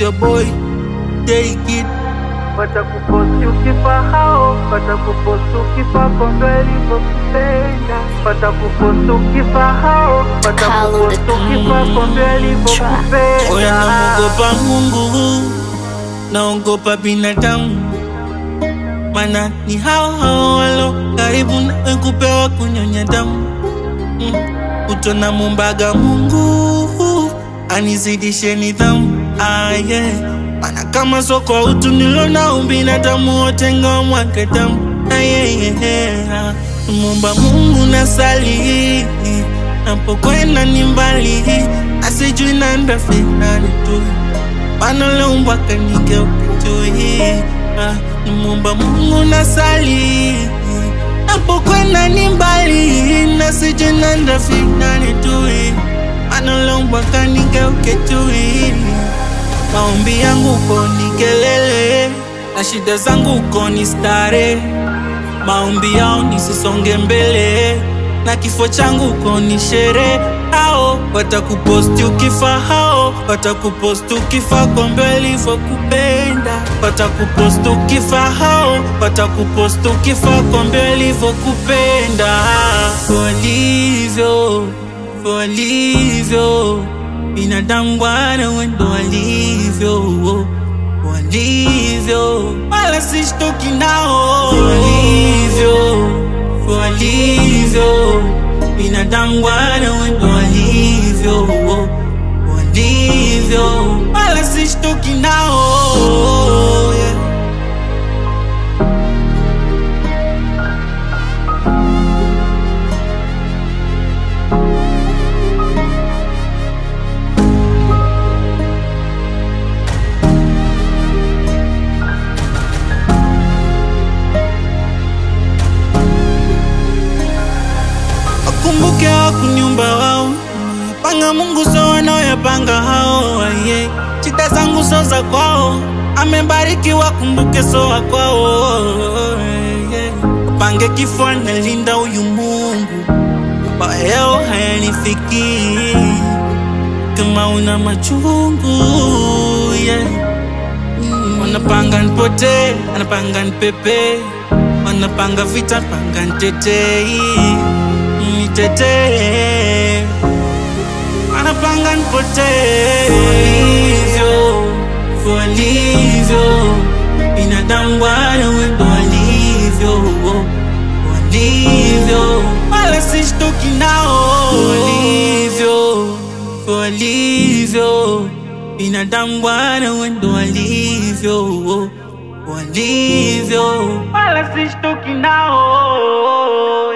your boy Take it watakuposti ukifahao, watakuposti ukifakombe alivyokupenda, watakuposti ukifahao, watakuposti ukifakombe Oya alivyokupenda. namogopa Mungu Naogopa binadamu Mana ni hao hao walo Karibu nawe kupewa kunyonya damu mm. Utona mumbaga Mungu Anizidishe nidhamu ah, yeah. Mana kama soko utu nilona ubinadamu wote ngomwake damu ah, yeah, yeah, yeah. Mumba Mungu nasali Napokwenda ni mbali Asijui nanda finali tu Panoleumbwa kanike ukitui ah, Nimumba Mungu nasali Napokwenda ni mbali Nasijui nanda finali tu Panoleumbwa kanike ukitui Maombi yangu uko ni kelele na shida zangu uko ni stare. Maombi yao nisisonge mbele na kifo changu uko ni sherehe. Hao watakuposti ukifa, hao watakuposti ukifa kwa mbele ilivyokupenda, watakuposti ukifa, hao watakuposti ukifa kwa mbele ilivyokupenda, walivyo walivyo binadamu bwana, wendo walivyo walivyo, wala sishtoki nao walivyo walivyo, binadamu bwana, wendo walivyo walivyo, wala sishtoki nao yeah. Wakumbuke wakuniumba wao, panga Mungu so wanaoyapanga hao. Aye, shida zangu so za kwao, amebariki wakumbuke so wa kwao. Yeah. Pange kifo analinda huyu Mungu, mabaya yao hayanifiki. Kama una machungu yeah. Mm, Wanapanga nipotee, anapanga nipepe, wanapanga vita, panga nitetei, nitetee, wanapanga nipotee. Walivyo, walivyo, binadamu wana wendo walivyo, walivyo, wala sishtoki nao. Walivyo, walivyo, binadamu wana wendo walivyo, walivyo, wala sishtoki nao.